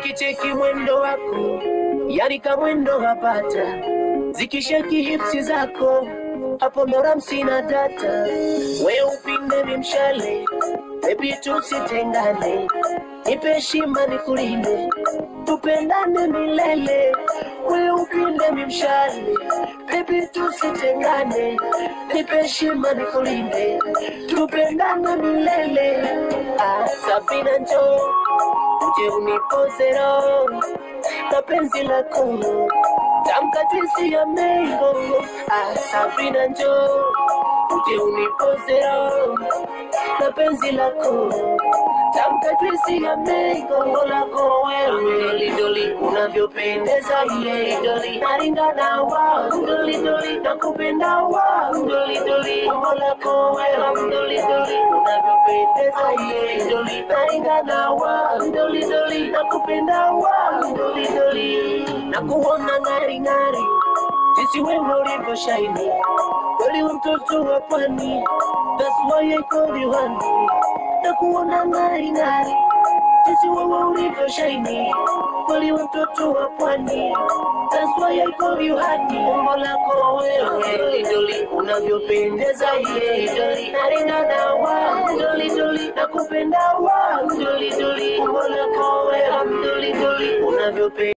nikicheki mwendo wako, yani kamwendo hapata, zikisheki hipsi zako hapo ndo ramsi na data, we upinde mimshale, baby tusitengane, nipe heshima nikulinde, tupendane milele, we upinde mimshale, baby tusitengane, nipe heshima nikulinde, tupendane milele. Ah, Sabina njoo uje unipoze roho na penzi lako tamka jinsi ya mengo ah, Sabina njoo uje unipoze roho na penzi lako tamka jinsi ya mengo lako wewe lidoli unavyopendeza ye doli naringana wa doli doli nakupenda wa doli doli umbo lako wewe doli doli unavyopendeza ye doli naringana wa doli doli nakupenda wa doli doli nakuona ngari ngari jinsi wewe ulivyo shaini kweli mtoto wa pwani that's why I call you honey nakuona ngari ngari jinsi wewe ulivyo shaini kweli mtoto wa pwani that's why I call you honey umbo lako wewe idoli unavyopendeza ye idoli naringana wa idoli idoli nakupenda wa idoli idoli umbo lako wewe idoli idoli unavyopendeza